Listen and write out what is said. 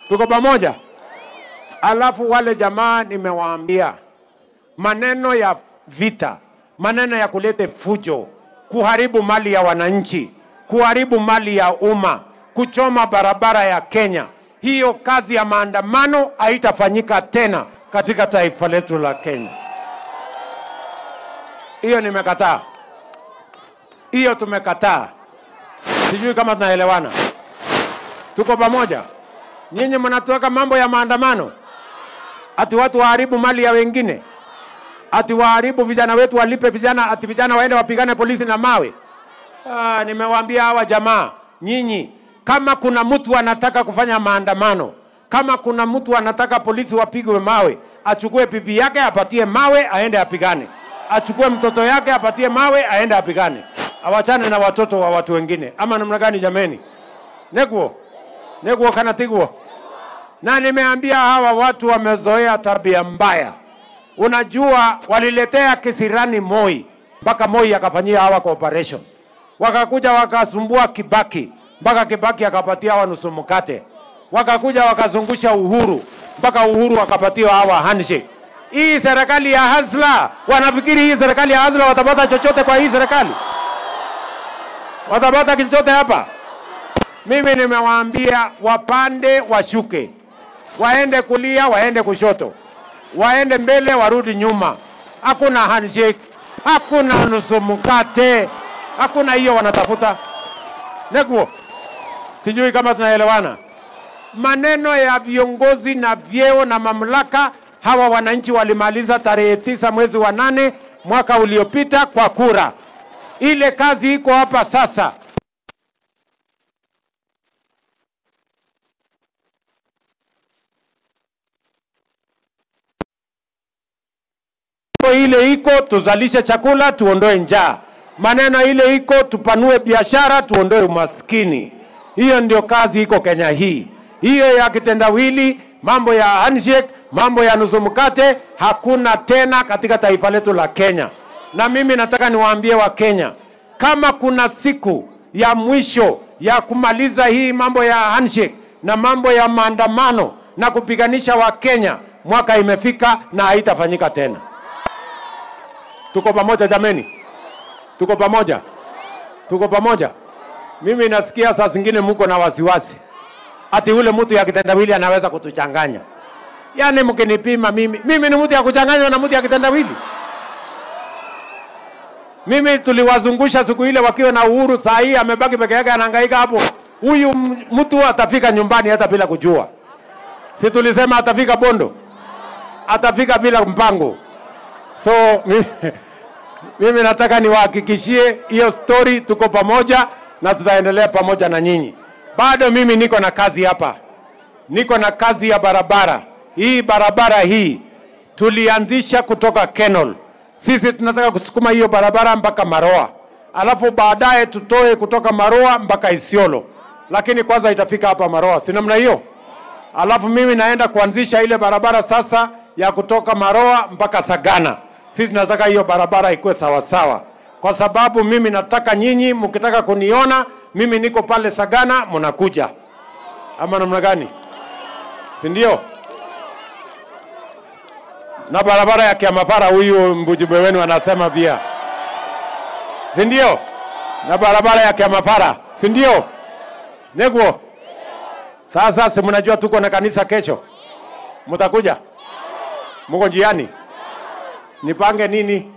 Tuko pamoja? Alafu wale jamaa nimewaambia maneno ya vita, maneno ya kulete fujo, kuharibu mali ya wananchi, kuharibu mali ya umma, kuchoma barabara ya Kenya, hiyo kazi ya maandamano haitafanyika tena katika taifa letu la Kenya. Hiyo nimekataa, hiyo tumekataa. Sijui kama tunaelewana, tuko pamoja. Nyinyi mnatoka mambo ya maandamano, ati watu waharibu mali ya wengine, ati waharibu vijana wetu, walipe vijana, ati vijana waende wapigane polisi na mawe. Ah, nimewaambia hawa jamaa, nyinyi kama kuna mtu anataka kufanya maandamano, kama kuna mtu anataka polisi wapigwe mawe, achukue bibi yake apatie mawe aende apigane, achukue mtoto yake apatie mawe aende apigane, awachane na watoto wa watu wengine. Ama namna gani jameni? Neguo neguo kana tiguo. Na nimeambia hawa watu wamezoea tabia mbaya. Unajua, waliletea kisirani Moi mpaka Moi akafanyia hawa cooperation, wakakuja wakasumbua Kibaki mpaka Kibaki akapatia hawa nusu mkate, wakakuja wakazungusha Uhuru mpaka Uhuru akapatia hawa handshake. Hii serikali ya hasla, wanafikiri hii serikali ya hasla watapata chochote kwa hii serikali? Watapata chochote hapa? Mimi nimewaambia wapande washuke, waende kulia, waende kushoto, waende mbele, warudi nyuma. Hakuna handshake, hakuna nusu mkate, hakuna hiyo wanatafuta. Neguo, sijui kama tunaelewana. Maneno ya viongozi na vyeo na mamlaka, hawa wananchi walimaliza tarehe tisa mwezi wa nane mwaka uliopita kwa kura. Ile kazi iko hapa sasa. ile iko tuzalishe chakula, tuondoe njaa. Maneno ile iko tupanue biashara, tuondoe umaskini. Hiyo ndio kazi iko Kenya hii. Hiyo ya kitendawili, mambo ya handshake, mambo ya nusu mkate hakuna tena katika taifa letu la Kenya. Na mimi nataka niwaambie Wakenya, kama kuna siku ya mwisho ya kumaliza hii mambo ya handshake na mambo ya maandamano na kupiganisha Wakenya, mwaka imefika na haitafanyika tena. Tuko pamoja jameni? Tuko pamoja? Tuko pamoja? Mimi nasikia saa zingine mko na wasiwasi ati ule mtu ya kitendawili anaweza kutuchanganya. Yaani mkinipima mimi, mimi ni mtu ya kuchanganywa na mtu ya kitendawili? Mimi tuliwazungusha siku ile wakiwa na uhuru, saa hii amebaki peke yake anahangaika hapo. Huyu mtu atafika nyumbani hata bila kujua. Si tulisema atafika Bondo, atafika bila mpango. So mimi, mimi nataka niwahakikishie hiyo story, tuko pamoja na tutaendelea pamoja na nyinyi. Bado mimi niko na kazi hapa, niko na kazi ya barabara hii. Barabara hii tulianzisha kutoka Kenol, sisi tunataka kusukuma hiyo barabara mpaka Maroa, alafu baadaye tutoe kutoka Maroa mpaka Isiolo, lakini kwanza itafika hapa Maroa, si namna hiyo? Alafu mimi naenda kuanzisha ile barabara sasa ya kutoka Maroa mpaka Sagana. Sisi tunataka hiyo barabara ikuwe sawasawa, kwa sababu mimi nataka nyinyi mkitaka kuniona mimi niko pale Sagana, mnakuja ama namna gani? Si ndio? Na barabara ya Kiamapara, huyu mbujumbe wenu anasema pia, si ndio? Na barabara ya Kiamapara, si ndio? Neguo, sasa si mnajua tuko na kanisa kesho, mtakuja? Muko njiani? Nipange nini?